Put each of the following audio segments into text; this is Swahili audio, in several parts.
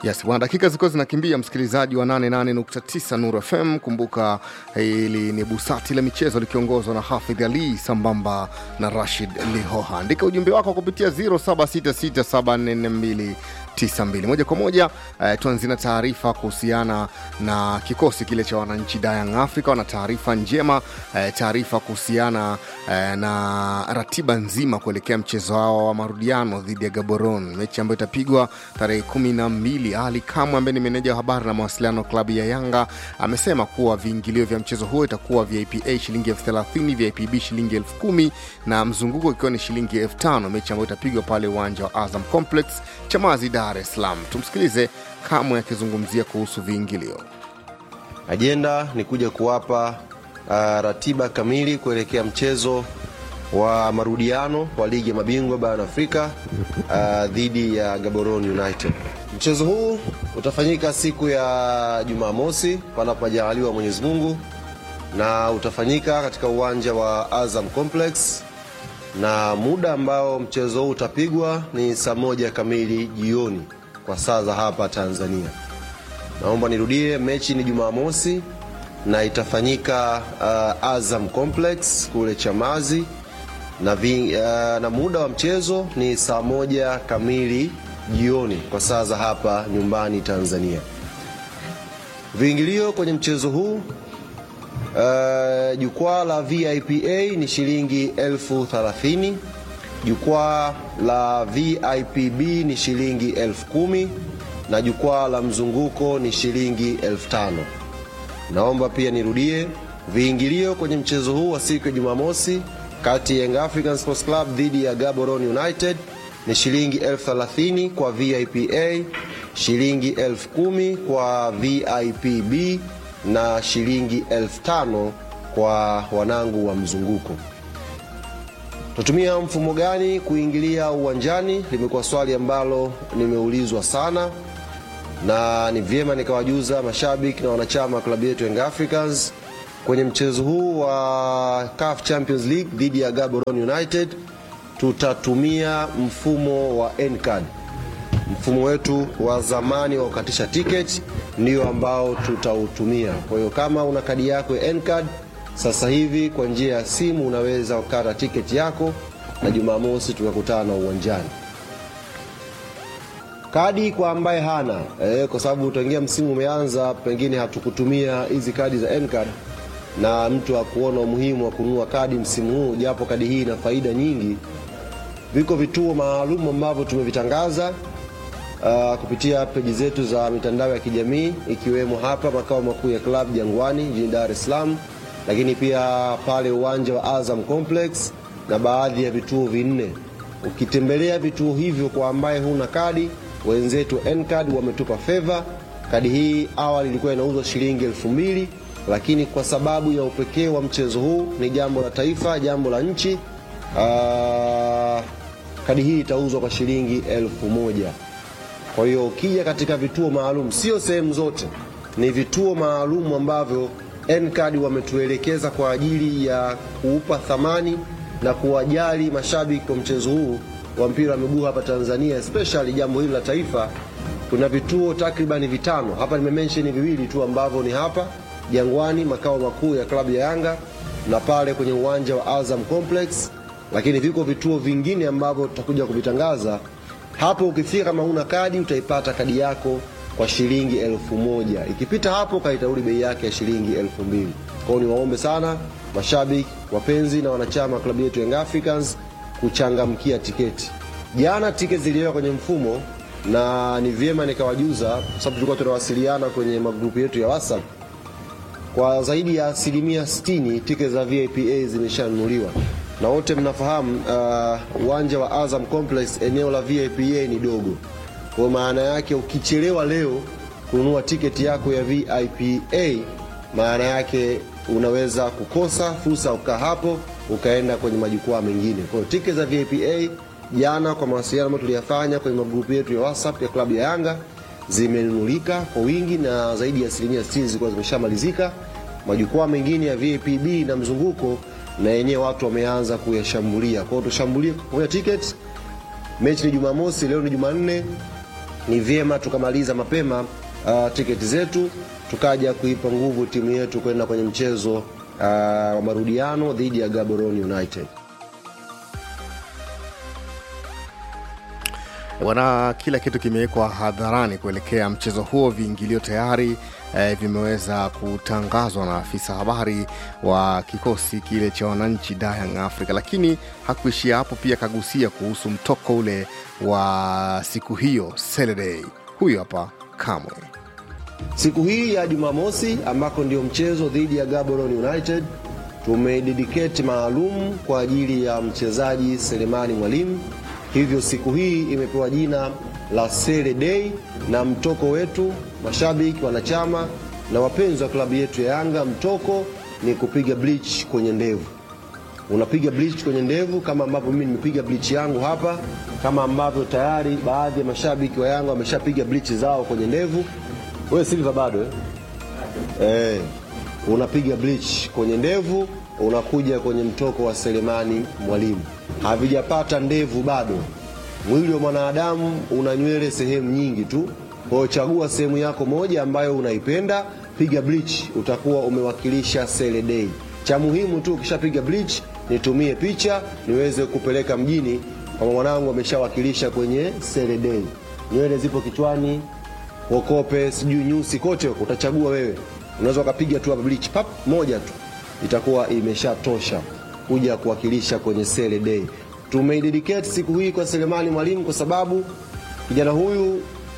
Yes, bwana, dakika zilikuwa zinakimbia, msikilizaji wa 88.9 Nuru FM. Kumbuka hili ni busati la michezo likiongozwa na Hafidh Ali sambamba na Rashid Lihoha. Andika ujumbe wako kupitia 0766744292 moja kwa moja. Eh, tuanzie na taarifa kuhusiana na kikosi kile cha wananchi Young Africa. Wana taarifa njema eh, taarifa kuhusiana eh, na ratiba nzima kuelekea mchezo wao wa marudiano dhidi ya Gaborone, mechi ambayo itapigwa tarehe kumi na mbili. Ali Kamwe ambaye ni meneja wa habari na mawasiliano klabu ya Yanga amesema kuwa viingilio vya mchezo huo itakuwa VIP A shilingi elfu thelathini, VIP B shilingi elfu kumi na mzunguko ikiwa ni shilingi elfu tano, mechi ambayo itapigwa pale uwanja wa Azam Complex Chamazi, Dar es Salaam. Tumsikilize Kamwe akizungumzia kuhusu viingilio. Ajenda ni kuja kuwapa uh, ratiba kamili kuelekea mchezo wa marudiano wa ligi ya mabingwa barani Afrika uh, dhidi ya Gaborone United. Mchezo huu utafanyika siku ya Jumamosi panapo majaliwa Mwenyezi Mungu, na utafanyika katika uwanja wa Azam Complex, na muda ambao mchezo huu utapigwa ni saa moja kamili jioni kwa saa za hapa Tanzania. Naomba nirudie, mechi ni Jumamosi na itafanyika uh, Azam Complex kule Chamazi na, vi, uh, na muda wa mchezo ni saa moja kamili jioni kwa saa za hapa nyumbani Tanzania. Viingilio kwenye mchezo huu uh, jukwaa la VIPA ni shilingi elfu thelathini, jukwaa la VIPB ni shilingi elfu kumi na jukwaa la mzunguko ni shilingi elfu tano. Naomba pia nirudie, viingilio kwenye mchezo huu wa siku ya Jumamosi kati ya Young African Sports Club dhidi ya Gaborone United ni shilingi elfu thelathini kwa VIPA, shilingi elfu kumi kwa VIPB na shilingi elfu tano kwa wanangu wa mzunguko. Tutumia mfumo gani kuingilia uwanjani? Limekuwa swali ambalo nimeulizwa sana, na ni vyema nikawajuza mashabiki na wanachama wa klabu yetu Young Africans kwenye mchezo huu wa CAF Champions League dhidi ya Gaborone United tutatumia mfumo wa N-card. Mfumo wetu wa zamani wa kukatisha tiketi ndio ambao tutautumia. Kwa hiyo kama una kadi yako ya N-card sasa hivi kwa njia ya simu unaweza kukata tiketi yako na Jumamosi tukakutana uwanjani. Kadi kwa ambaye hana eh, kwa sababu utaingia msimu umeanza, pengine hatukutumia hizi kadi za N-card na mtu akuona umuhimu wa kununua kadi msimu huu, japo kadi hii ina faida nyingi. Viko vituo maalum ambavyo tumevitangaza uh, kupitia peji zetu za mitandao ya kijamii ikiwemo hapa makao makuu ya klabu Jangwani jijini Dar es Salaam, lakini pia pale uwanja wa Azam Complex na baadhi ya vituo vinne. Ukitembelea vituo hivyo, kwa ambaye huna kadi, wenzetu N-card wametupa favor. Kadi hii awali ilikuwa inauzwa shilingi elfu mbili lakini kwa sababu ya upekee wa mchezo huu, ni jambo la taifa, jambo la nchi, aa, kadi hii itauzwa kwa shilingi elfu moja. Kwa hiyo ukija katika vituo maalum, sio sehemu zote, ni vituo maalum ambavyo N-card wametuelekeza kwa ajili ya kuupa thamani na kuwajali mashabiki wa mchezo huu wa mpira wa miguu hapa Tanzania, especially jambo hili la taifa. Kuna vituo takribani vitano hapa, nimemensheni viwili tu ambavyo ni hapa Jangwani, makao makuu ya klabu ya Yanga na pale kwenye uwanja wa Azam Complex, lakini viko vituo vingine ambavyo tutakuja kuvitangaza hapo. Ukifika kama una kadi, utaipata kadi yako kwa shilingi elfu moja. Ikipita hapo, kaitauli bei yake ya shilingi elfu mbili. Kwao ni waombe sana mashabiki, wapenzi na wanachama wa klabu yetu Young Africans kuchangamkia tiketi. Jana tiketi ziliwekwa kwenye mfumo na ni vyema nikawajuza, kwa sababu tulikuwa tunawasiliana kwenye magrupu yetu ya WhatsApp kwa zaidi ya asilimia 60 tiketi za VIPA zimeshanunuliwa na wote mnafahamu uwanja uh, wa Azam Complex eneo la VIPA ni dogo. Kwa maana yake ukichelewa leo kununua tiketi yako ya VIPA, maana yake unaweza kukosa fursa ya kukaa hapo ukaenda kwenye majukwaa mengine. Kwa hiyo tiketi za VIPA jana, kwa mawasiliano ambayo tuliyafanya kwenye magrupu yetu ya WhatsApp ya klabu ya Yanga zimenunulika kwa wingi na zaidi ya asilimia 60 zilikuwa zimeshamalizika. Majukwaa mengine ya VIPB na mzunguko na yenyewe watu wameanza kuyashambulia. Kwa hiyo tushambulie kwa tiketi. Mechi ni Jumamosi, leo ni Jumanne. ni vyema tukamaliza mapema uh, tiketi zetu tukaja kuipa nguvu timu yetu kwenda kwenye mchezo uh, wa marudiano dhidi ya Gaborone United. Bwana, kila kitu kimewekwa hadharani kuelekea mchezo huo. Viingilio tayari eh, vimeweza kutangazwa na afisa habari wa kikosi kile cha wananchi Young Africa, lakini hakuishia hapo, pia kagusia kuhusu mtoko ule wa siku hiyo Saturday. Huyu hapa Kamwe. Siku hii ya Jumamosi ambako ndio mchezo dhidi ya Gaborone United tumededicate maalum kwa ajili ya mchezaji Selemani Mwalimu. Hivyo siku hii imepewa jina la Sele Day, na mtoko wetu mashabiki, wanachama na wapenzi wa klabu yetu ya Yanga, mtoko ni kupiga bleach kwenye ndevu. Unapiga bleach kwenye ndevu kama ambavyo mimi nimepiga bleach yangu hapa, kama ambavyo tayari baadhi ya mashabiki wa Yanga wameshapiga bleach zao kwenye ndevu. Wewe Silva bado eh? Eh, unapiga bleach kwenye ndevu, unakuja kwenye mtoko wa Selemani Mwalimu. Havijapata ndevu bado. Mwili wa mwanadamu una nywele sehemu nyingi tu, kwa hiyo chagua sehemu yako moja ambayo unaipenda, piga bleach, utakuwa umewakilisha Sele Day. Cha muhimu tu ukishapiga bleach, nitumie picha niweze kupeleka mjini, kama mwanangu ameshawakilisha kwenye Sele Day. Nywele zipo kichwani, kokope, sijui nyusi, kote huko utachagua wewe. Unaweza ukapiga tu hapa bleach pap moja tu, itakuwa imeshatosha kuja kuwakilisha kwenye Sele Day. Tumeidedicate siku hii kwa Selemani Mwalimu kwa sababu kijana huyu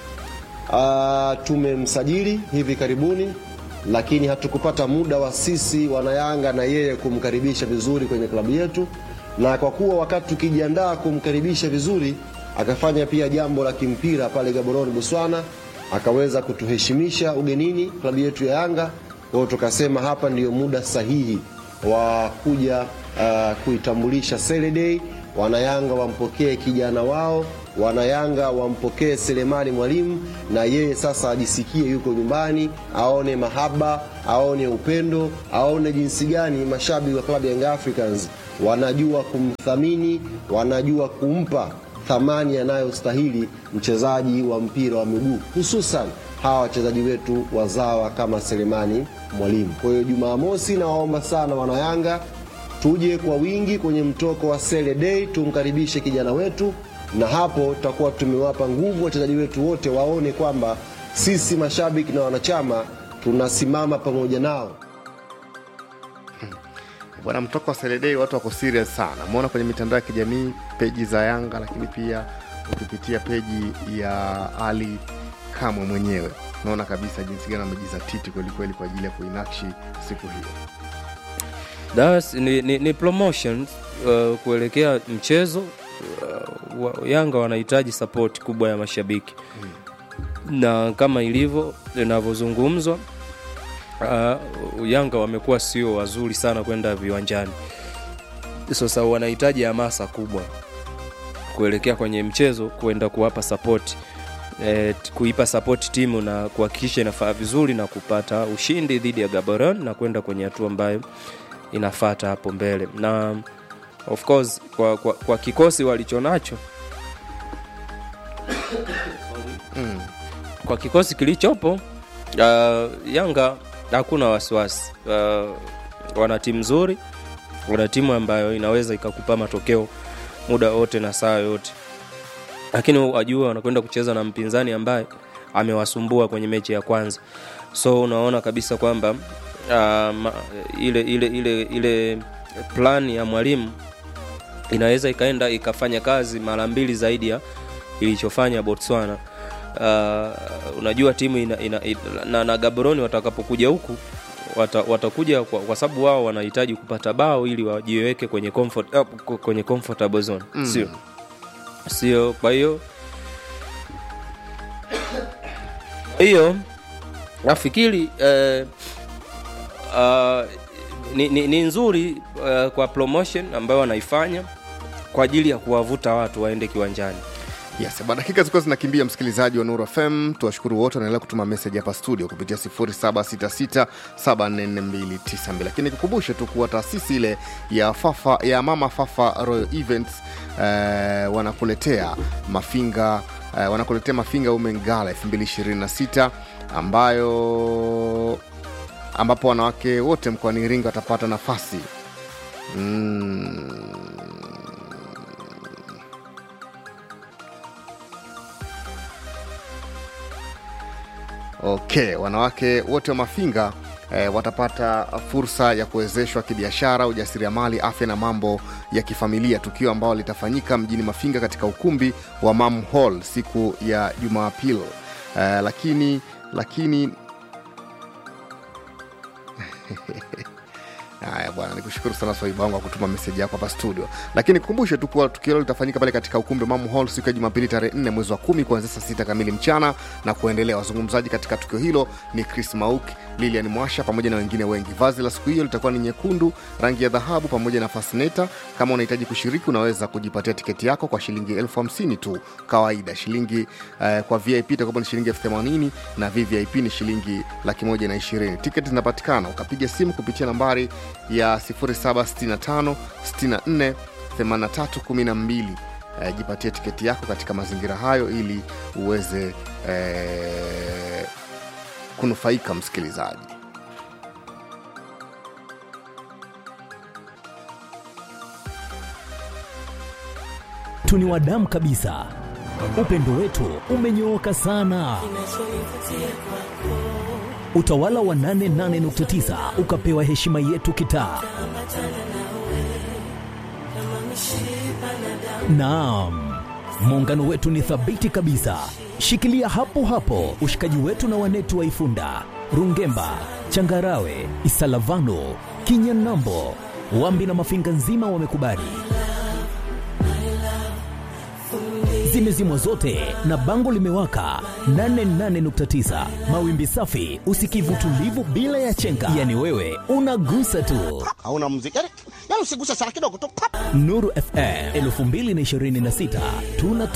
uh, tumemsajili hivi karibuni, lakini hatukupata muda wa sisi wanayanga na yeye kumkaribisha vizuri kwenye klabu yetu, na kwa kuwa wakati tukijiandaa kumkaribisha vizuri akafanya pia jambo la kimpira pale Gaborone Botswana, akaweza kutuheshimisha ugenini klabu yetu ya Yanga. Kwa hiyo tukasema hapa ndiyo muda sahihi wa kuja uh, kuitambulisha Sele Day. Wanayanga wampokee kijana wao, wanayanga wampokee Selemani Mwalimu, na yeye sasa ajisikie yuko nyumbani, aone mahaba, aone upendo, aone jinsi gani mashabiki wa klabu ya Young Africans wanajua kumthamini, wanajua kumpa thamani anayostahili mchezaji wa mpira wa miguu, hususan hawa wachezaji wetu wazawa kama Selemani Mwalimu. Kwa hiyo Jumamosi, nawaomba sana wanayanga tuje kwa wingi kwenye mtoko wa Sele Day, tumkaribishe kijana wetu, na hapo tutakuwa tumewapa nguvu wachezaji wetu wote, waone kwamba sisi mashabiki na wanachama tunasimama pamoja nao. Bwana, mtoko wa Saturday watu wako serious sana. Umeona kwenye mitandao ya kijamii peji za Yanga, lakini pia ukipitia peji ya Ali Kamwe mwenyewe unaona kabisa jinsi gani amejizatiti kwelikweli kwa ajili ya kuinakshi siku hiyo. Das, ni, ni, ni promotion uh, kuelekea mchezo uh, wa, Yanga wanahitaji support kubwa ya mashabiki hmm. na kama ilivyo inavyozungumzwa uh, Yanga wamekuwa sio wazuri sana kwenda viwanjani, sasa wanahitaji hamasa kubwa kuelekea kwenye mchezo, kwenda kuwapa support eh, kuipa support timu na kuhakikisha inafaa vizuri na kupata ushindi dhidi ya Gaborone na kwenda kwenye hatua ambayo inafata hapo mbele na of course kwa, kwa, kwa kikosi walichonacho Mm. kwa kikosi kilichopo uh, Yanga hakuna wasiwasi uh, wana timu nzuri, wana timu ambayo inaweza ikakupa matokeo muda wote na saa yote, lakini wajua wanakwenda kucheza na mpinzani ambaye amewasumbua kwenye mechi ya kwanza, so unaona kabisa kwamba uh, ile, ile, ile, ile plan ya mwalimu inaweza ikaenda ikafanya kazi mara mbili zaidi ya ilichofanya Botswana. Uh, unajua timu ina, ina, ina, na, na Gaborone watakapokuja huku wata, watakuja kwa, kwa sababu wao wanahitaji kupata bao ili wajiweke kwenye comfort, uh, kwenye comfortable zone Mm. sio sio kwa hiyo hiyo nafikiri eh, uh, ni, ni, ni nzuri uh, kwa promotion ambayo wanaifanya kwa ajili ya kuwavuta watu waende kiwanjani Yes, bwana, dakika zilikuwa zinakimbia, msikilizaji wa Nuru FM. Tuwashukuru wote wanaendelea kutuma meseji hapa studio kupitia 0766744292 lakini nikukumbushe tu kuwa taasisi ile ya Fafa, ya Mama Fafa Royal Events eh, wanakuletea Mafinga eh, wanakuletea mafinga women gala 2026 ambayo ambapo wanawake wote mkoani iringa watapata nafasi mm. okay wanawake wote wa mafinga eh, watapata fursa ya kuwezeshwa kibiashara ujasiriamali afya na mambo ya kifamilia tukio ambalo litafanyika mjini mafinga katika ukumbi wa mam hall siku ya jumapili eh, lakini lakini haya bwana nikushukuru sana swaiba wangu kwa kutuma meseji yako hapa studio lakini kukumbushe tu kuwa tukio hilo litafanyika pale katika ukumbi wa mamu hall siku ya jumapili tarehe 4 mwezi wa kumi kuanzia saa sita kamili mchana na kuendelea wazungumzaji katika tukio hilo ni chris mauk lilian mwasha pamoja na wengine wengi vazi la siku hiyo litakuwa ni nyekundu rangi ya dhahabu pamoja na fasneta kama unahitaji kushiriki unaweza kujipatia tiketi yako kwa shilingi elfu hamsini tu kawaida shilingi eh, kwa vip itakuwa ni shilingi elfu themanini na vvip ni shilingi laki moja na ishirini tiketi zinapatikana ukapiga simu kupitia nambari ya 0765 64 8312 eh, jipatie tiketi yako katika mazingira hayo ili uweze eh, kunufaika msikilizaji tu ni wadamu kabisa upendo wetu umenyooka sana utawala wa 88.9 ukapewa heshima yetu kitaa naam muungano wetu ni thabiti kabisa shikilia hapo hapo ushikaji wetu na wanetu wa ifunda rungemba changarawe isalavano kinyanambo wambi na mafinga nzima wamekubali zimezimwa zote na bango limewaka 88.9 mawimbi safi usikivu tulivu bila ya chenga yani wewe unagusa tu hauna muziki yani, yani usiguse sana kidogo tu pap. nuru fm 2026 tuna